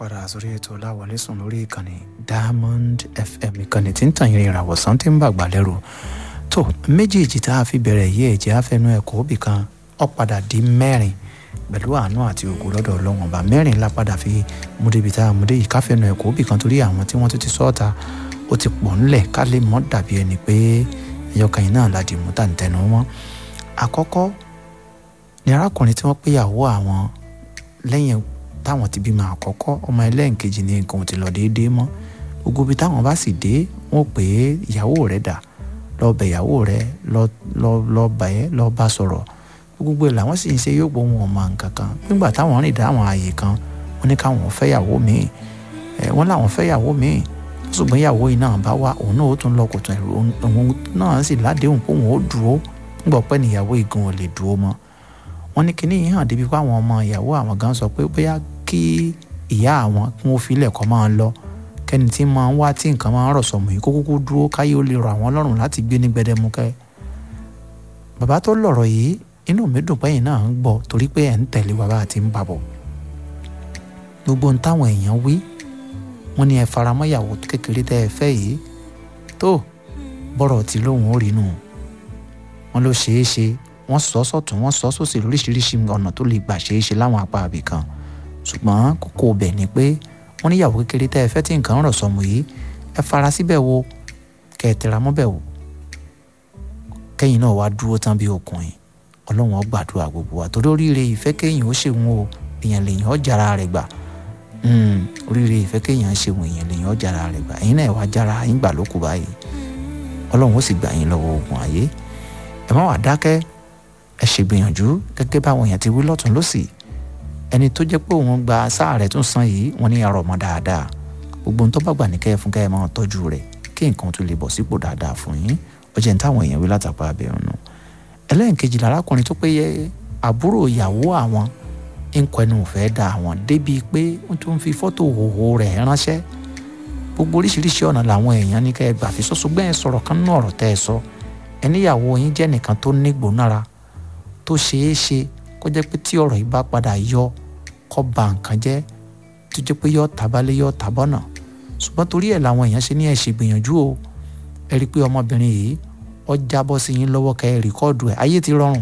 padà sórí ètò láwọlé sùn lórí ìkànnì diamond fm ìkànnì tí ń tàn yín ìràwọ̀ sàn tí ń bàgbà lẹ́rù tó méjèèjì tá a fi bẹ̀rẹ̀ yí ẹ̀jẹ̀ afẹnú ẹ̀kọ́ òbí kan ó padà di mẹ́rin pẹ̀lú àánú àti ògo lọ́dọ̀ ọlọ́wọ̀n ọba mẹ́rin la padà fi múdébi tá a múdé yìí káfẹ́nu ẹ̀kọ́ òbí kan torí àwọn tí wọ́n tún ti sọ́ọ̀ta ó ti pọ̀ ńlẹ̀ ká lè mọ́ dàbí ẹni pé ẹyọkàn yìí náà la dì mú tàǹtẹ̀nu wọn àkọ́kọ́ ni arákùnrin tí wọ́n péyàwó àwọn lẹ́yìn táwọn ti bímọ àkọ́kọ́ ọmọ ẹlẹ́ǹkejì ní nǹkan ò ti lọ déédéé mọ́ gbogbo ibi táwọn bá sì dé wọ́n pè é ìyàwó rẹ̀ dà lọ bẹ̀ ìyàwó rẹ̀ lọ bẹ̀ ẹ́ lọ bá sọ̀rọ̀ gbogbo ẹ̀ làwọn sì ń ṣe yóò gbọ́ wọn ọmọ nǹkan kan nígbà táwọn rìn dá àwọn ààyè kan wọ́n ní káwọn fẹ́yàwó míì ẹ̀ wọ́n láwọn fẹ́yàwó míì ṣùgbọ́n ìyàwó yìí náà bá wá òun náà ó tún lọ kòtò ẹ̀rọ òun náà sì ládéhùn pé òun ó dúró ńgbọ́ pẹ́ níyàwó ìgan ò lè dúró mọ́ wọ́n ní kíní yìí hàn débi pé àwọn ọmọ ìyàwó àwọn gan sọ pé bóyá kí ìyá àwọn kí wọ́n filẹ̀ kọ́ máa lọ kẹ́ni tí máa ń wá tí nǹkan máa ń rọ̀ sọ̀mù yìí kó kúkú dúró káyé ó lè rọ àwọn lọ́rùn láti gbé ní gbẹdẹmukẹ́ bàbá tó lọ̀rọ̀ yìí inú mi dùn pẹ́yìn náà ń gbọ́ torí pé ẹ̀ ń tẹ̀lé bàbá àti ń babọ̀ gbogbo ń táwọn èèyàn wí wọ́n ní ẹ faramọ́ ìyàwó kékeré tẹ́ ẹ fẹ́ yìí tó bọ́rọ̀ tí lóun ó rí nù wọ́n ló ṣeé ṣe wọ́n sọ sọ́tún wọ́n sọ sósì lóríṣiríṣi ọ̀nà tó lè gbà ṣeé ṣe láwọn apá àbí kan ṣùgbọ́n kókó ọbẹ̀ ni pé wọ́n níyàwó kékeré tẹ́ ẹ fẹ́ tí nǹkan rọ̀ sọmù yìí ẹ fara síbẹ̀ wo kẹ́ ẹ tẹra mọ́bẹ̀ wo kẹ́yìn náà wá dúró tán bí ọkùnrin ọlọ́run ó gbàdúrà gbogbo wa torí oríire ìfẹ́ kéyìn ó ṣèwọ̀n o èèyàn lèèyàn ó jára rẹ̀ gbà oríire ìfẹ́ kéyìn ṣèwọ̀n èèyàn lèèyàn ó jára rẹ̀ gbà ẹ̀yin náà wá jára yín gbà lókù báyìí ọlọ́run ó sì gbà yín lọ́wọ́ ogun ayé ẹ má wàá dákẹ́ ẹ ṣègbìyànjú gẹ́gẹ́ báwọn èèyàn ti wí lọ́tún lọ́sì ẹni tó jẹ́ pé òun gba sáà rẹ̀ tún san yìí wọ́n ní arọ ọmọ dáadáa gbogbo ohun tó bá gbà ní kẹ́ẹ̀ fún kẹ́ẹ̀ máa tọ́jú rẹ̀ kí nǹkan tó lè bọ̀ sípò dáadáa fún yín ó jẹ́ ní táwọn èèyàn wí látàpá abẹ́rùn nù ẹlẹ́nkejì lárákùnrin tó pé yẹ àbúrò ìyàwó àwọn ń kọnu òfẹ́ da àwọn débi pé wọ́n tún fi fọ́tò òhò rẹ̀ ránṣẹ́ gbogbo oríṣiríṣi ọ̀nà làwọn èèyàn ní kẹ́ ẹ gbà fi sọ́sọ́ gbẹ́yìn sọ̀rọ̀ kan nínú ọ̀rọ̀ tẹ́ ẹ sọ ẹníyàwó yín jẹ́ nìkan tó nígbónára tó ṣeé ṣe kó jẹ́ pé tí ọ̀rọ̀ yìí bá padà yọ kó ba nǹkan jẹ́ tó jẹ́ pé yọ tàbálẹ̀ yọ tàbọ̀nà ṣùgbọ́n torí ẹ̀ làwọn èèyàn ṣe ní ẹ̀ ṣègbìyànjú o ẹ rí i pé ọmọbìnrin yìí ó jábọ́ sí yín lọ́wọ́ kẹ́ ẹ rìkọ́ọ̀dù ẹ̀ ayé ti rọrùn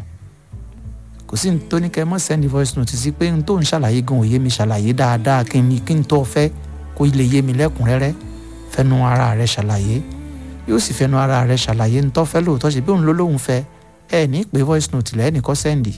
kò sí ní tó ní kẹ́ ẹ mọ́ sẹ́ni voice note sí pé n tó ń ṣàlàyé gan òye mi ṣàlàyé dáadáa kí n kí n tó fẹ́ kó lè yé mi lẹ́kùnrẹ́rẹ́ fẹ́nu ara rẹ̀ ṣàlàyé yóò sì fẹ́nu ara rẹ̀ ṣàlàyé ń tọ́ fẹ́ lóòótọ́ ṣe bí òun ló lóun fẹ́ ẹ ní pé voice note lẹ́ẹ̀ nìkan sẹ́ndì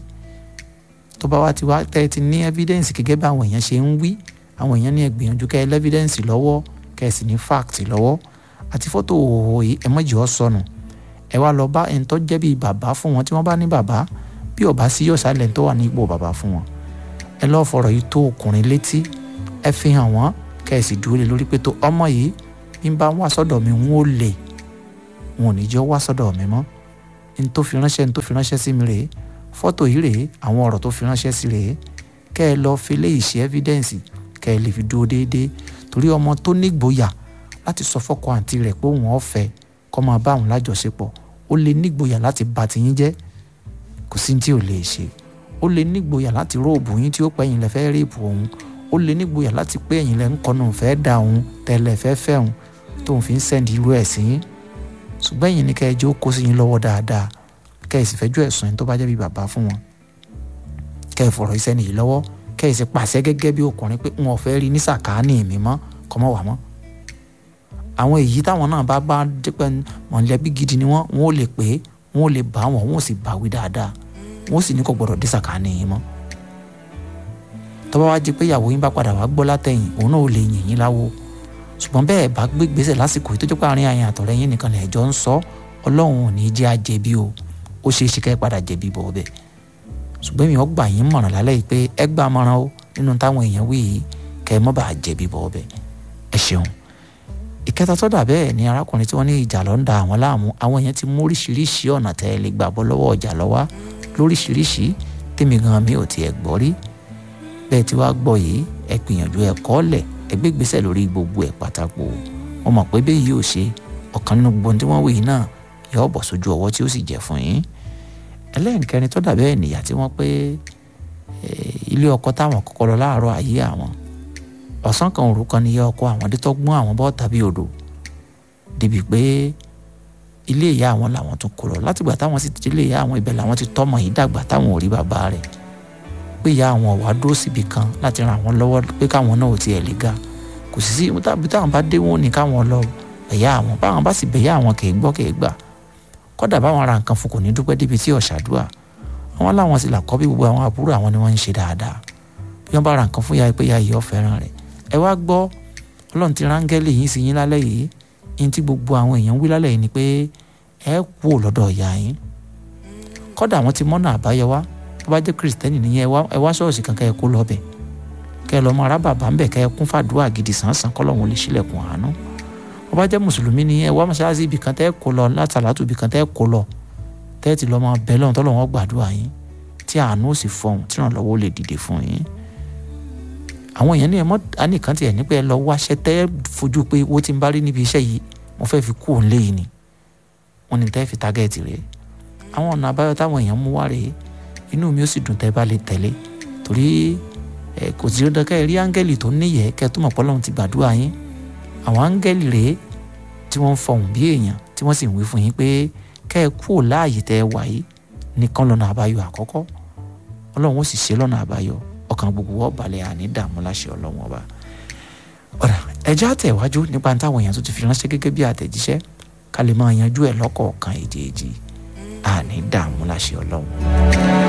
tó bá wá ti wá tẹ́ ẹ ti ní evidence gẹ́gẹ́ bí àwọn èèyàn ṣe ń wí àwọn èèyàn ní ẹ gbìyànjú kẹ́ ẹ lẹ́vidẹ́ǹsì lọ́wọ́ kẹ́ ẹ sì ní fact lọ́wọ́ àti fọ́tò òhò yìí ẹ mọ̀jì ọ́ sọnù ẹ wá lọ bá ẹni tó jẹ́ bíi bàbá fún wọn tí wọ́n bá ní bàbá bí ọba sí yóò sálẹ̀ tó wà ní ipò bàbá fún wọn ẹ lọ́ọ́ fọ̀rọ̀ yìí tó ọkùnrin létí ẹ fi hàn wọ́n kẹ́ ẹ sì dúró lé lórí pé tó ọmọ yìí bí n bá wá sọ́dọ̀ mi n ó lè wọn ò ní jẹ́ wá sọ́dọ̀ mi mọ́ n tó fi ránṣẹ́ n tó fi ránṣẹ́ sí mi rèé fọ́tò yìí rèé àwọn ọ̀rọ̀ tó fi ránṣẹ́ sí rèé kẹ́ ẹ lọ́ọ́ fi léyìí ṣe ẹ́fídẹ́ǹsì kẹ́ ẹ lè fi dúró déédéé torí ọmọ tó nígboyà láti sọ fọ́kọ àǹtí rẹ̀ pé òun ọ̀fẹ́ kọ́ máa bá òun lájọṣepọ̀ ó lè nígboyà láti bà tiyín jẹ́ kò sí tí ò lè ṣe ó lè nígboyà láti róòbù yín tí ó pẹ́ yín lẹ fẹ́ réèpù òun ó lè nígboyà láti pé ẹ̀yin lẹ ń kọnu fẹ́ da òun tẹ́lẹ̀ fẹ́ fẹ́ òun tóun fi ń sẹ́ndì irú ẹ̀ sí yín ṣùgbọ́n ẹ̀yin ní kẹ́ẹ̀jẹ́ ó kó sí yín lọ́wọ́ dáadáa kẹ́ẹ̀sì fẹ́jọ́ ẹ̀sùn yín tó bá jẹ́ bí bàbá fún wọn kẹ́ẹ̀ fọ̀rọ̀ iṣẹ́ nìyí lọ́wọ́ kẹ́ẹ̀sì pàṣẹ gẹ́gẹ́ bí ọkùnrin pé wọn ò fẹ́ rí ní sàkáání mi mọ́ kọ́mọ́ wà mọ́ àwọn èyí táwọn náà bá bá dípẹ́ mọ̀lẹ́bí gidi ni wọ́n wọ́n ò lè pé wọ́n ò lè bá wọn wọ́n ò sì báwí dáadáa wọ́n sì ní kò gbọ́dọ̀ dé sàkáání yín mọ́ tọ́ba wá jí pé ìyàwó yín bá padà wá gbọ́ látẹ̀yìn òun náà ò lè yìn yín láwo ṣùgbọ́n bẹ́ẹ̀ bá gbé gbèsè lásìkò yìí tó jẹ́ pé àárín àyàn àtọ̀rẹ́ yín nìkan lẹ́jọ́ ń sọ ọlọ́run ò ní jẹ́ àjẹbí o ó ṣeé ṣe kẹ́ ẹ padà jẹ̀bi bọ̀ ọbẹ̀ ṣùgbọ́n mi ò gbà yín mọ̀ràn lálẹ́ yìí pé ẹ gbà mọ̀ràn o nínú táwọn èèyàn wí yìí kẹ́ ẹ mọ́ bàa jẹ̀bi bọ̀ ọbẹ̀ ẹ ṣeun ìkẹta tó dà bẹ́ẹ̀ ni arákùnrin tí wọ́n ní ìjà ló ń da àwọn láàmú àwọn èèyàn ti mú oríṣiríṣi ọ̀nà tẹ́ ẹ lè gbà bọ́ lọ́wọ́ ọjà lọ́wọ́ lóríṣiríṣi tèmi gan mi ò tiẹ̀ gbọ́ rí bẹ́ẹ̀ tí wàá gbọ́ yìí ẹ gbìyànjú ẹ kọ́lẹ̀ ẹ gbé gbèsè lórí gbogbo ẹ̀ pátákó wọn mọ̀ pé bẹ́ẹ̀ yìí ò ṣe ọ̀kan nínú gbogbo tí wọ́n wí yìí náà yóò bọ̀ sójú ọwọ́ tí ó sì jẹ́ fún yín ẹlẹ́nkẹrin tó dà bẹ́ẹ̀ nìyà tí wọ́n pé ilé ọkọ táwọn kọ́kọ́ lọ láàárọ̀ ayé àwọn ọ̀sán kan òru kan níyà ọkọ àwọn dé tọ́gbọ́n àwọn bọ́ tàbí odò débi pé ilé ìyá àwọn làwọn tún kó lọ látìgbà táwọn sì ti ilé ìyá àwọn ibẹ̀ làwọn ti tọ́mọ yìí dàgbà táwọn ò rí bàbá rẹ̀ pé ìyá àwọn wà dúró síbi kan láti ran àwọn lọ́wọ́ pé káwọn náà ò tiẹ̀ lè ga kò sì sí tàbí táwọn bá dé wọn ní káwọn lọ ẹ̀yà àwọn báwọn bá sì bẹ̀yà àwọn kì í gbọ́ kì í gbà kọ́dà báwọn ra nǹkan fún kò ní dúpẹ́ débi tí ọ̀ṣàdúà àwọn láwọn sì là kọ́ bí gbogbo àwọn àbúrò àwọn ni wọ́n ń ṣe dáadáa bí wọ́n bá ra nǹkan fún ya pé ya yìí ọ̀fẹ́ràn rẹ̀ ẹ wá gbọ́ ọlọ́run ti rángẹ́lì yín sí yín lálẹ́ yìí yín tí gbogbo àwọn èèyàn ń wí lálẹ́ yìí ni pé ẹ kú ò lọ́dọ̀ ìyá yín kọ́dà àwọn ti mọ́nà àbáyọ wá tó bá jẹ́ kìrìsìtẹ́nì nìyẹn ẹ wá ṣọ́ọ̀ṣì kan kẹ́ ẹ kó lọ́bẹ̀ kẹ́ ẹ lọ́ mọ arábàbà ń bẹ̀ kẹ́ ẹ kún fàdúrà gidi sànsàn kọ́lọ́hún lè ṣílẹ̀kùn àánú tó bá jẹ́ mùsùlùmí nìyẹn ẹ wá mọ́ṣáláṣí ibì kan tẹ́ ẹ kó lọ látàlátù ibì kan tẹ́ ẹ kó lọ tẹ́ ẹ ti lọ́ mọ bẹ́ẹ̀ lọ́hún tọ́lọ́hún gbàdúrà yín tí àánú ó sì fọhùn tí ìrànlọ́wọ́ lè dìde fún yín àwọn èèyàn ní ẹmọ anìkan tiẹ̀ ní pé ẹ lọ wáṣẹ́ tẹ́ ẹ fojú pé owó tí ń bá rí níbi iṣẹ́ yìí mo fẹ́ fi kú òun léyìí ni wọ́n ní tẹ́ fi tágẹ́ẹ̀tì rẹ̀ àwọn ọ̀nà àbáyọ táwọn èèyàn mú wá rèé inú mi ó sì dùn tẹ́ bá lè tẹ̀lé torí ẹ kò sí dandan kẹ́ ẹ rí áńgẹ́lì tó níyẹ̀ẹ́ kẹ́ ẹ tó mọ̀ pé Ọlọ́run ti gbàdúrà yín àwọn áńgẹ́lì rèé tí wọ́n ń fọhùn bí èèyàn tí wọ́n sì ń wí fún yín pé kẹ́ ẹ kú láàyè tẹ́ ẹ wà yìí nìkan lọ́nà àbáyọ àkọ́kọ́ Ọlọ́run ó sì ṣe lọ́nà àbáyọ ọkàn gbogbo wọ́n balẹ̀ àní dààmú láṣẹ Ọlọ́run ọba ọ̀rà ẹja àtẹ̀wájú nípa táwọn èèyàn tó ti fi ránṣẹ́ gẹ́gẹ́ bí àtẹ̀jíṣẹ́ ká lè máa yanjú ẹ̀ lọ́kọ̀ọ̀kan èjèèjì àní dààmú láṣẹ Ọlọ́run.